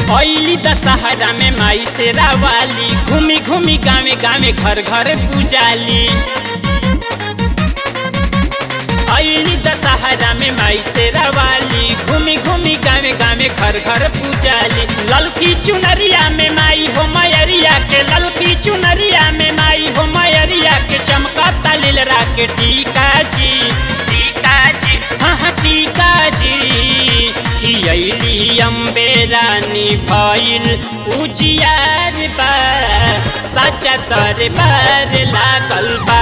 ऐली दशहरा में माई से रावाली घूमी घूमी गावे गावे घर घर पूजाली ऐली दशहरा में माई से रावाली घूमी घूमी गावे गावे घर घर पूजाली ललकी चुनरिया में माई हो मयरिया के ललकी चुनरिया में माई हो मयरिया के चमका तलिल राके टीका जी टीका जी हाँ हाँ टीका जी कि अली अम्बे रानी भइल उजियार बा सचा दरबार लागल बा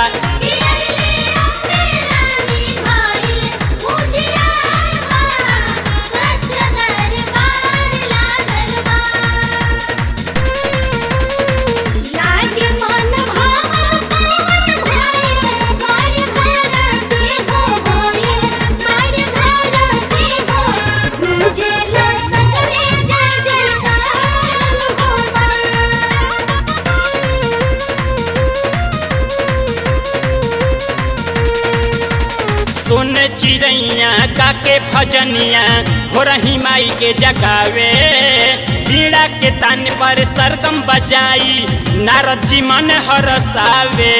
सुन चिड़ैया काके भजनिया हो रही माई के जगावे पीड़ा के तान पर सरगम बजाई नारद जी मन हरसावे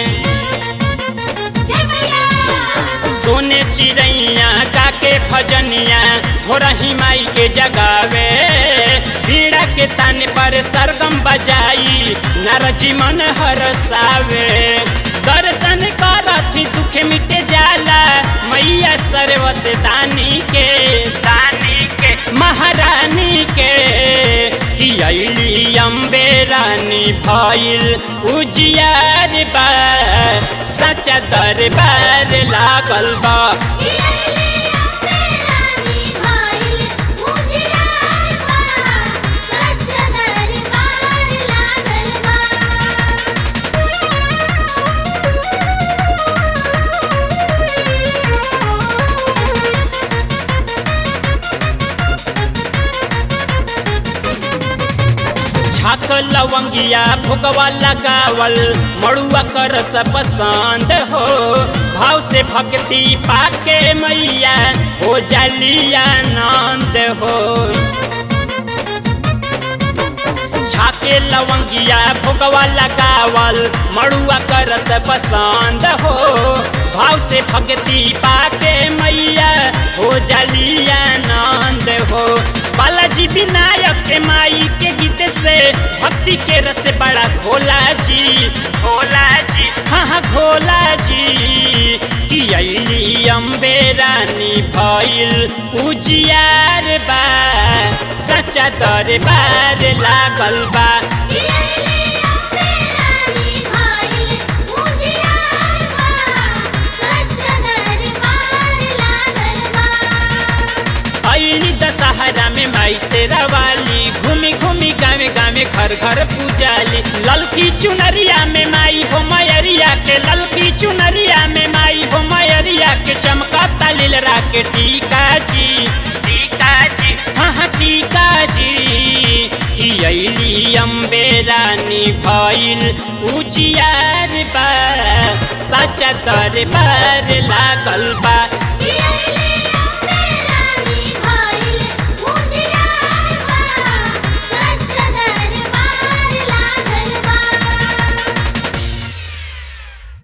सोने चिड़ैया काके भजनिया हो रही माई के जगावे पीड़ा के तान पर सरगम बजाई नारद जी मन हरसावे दर्शन करथी दुख मिटे जाला मैया सर्वस दानी के दानी के महारानी के कि अली अम्बे रानी भइल उजियार बा सचा दरबार लागल बा छाक लवंगिया भुगवा लगावल मड़ुआ कर पसंद हो भाव से भक्ति पाके मैया हो जालिया आनंद हो छाके लवंगिया भुगवा लगावल मड़ुआ कर पसंद हो भाव से भक्ति पाके मैया हो जालिया आनंद हो बालाजी विनायक के माई के गीत से भक्ति के रस बड़ा भोला जी भोला जी हाँ हाँ भोला जी कि अली अम्बे रानी भइल उजियार बा सचा दरबार लागल बा अली दशहरा में माई से रवाली घूमी घूमी गावे गावे घर घर पूजाली ललकी चुनरिया में माई हो मयरिया के ललकी चुनरिया में माई हो मयरिया के चमका तलिल राके टीका जी टीका जी हाँ हाँ टीका जी कि अली अम्बे रानी भइल उजियार बा सचा दरबार लागल बा Yeah.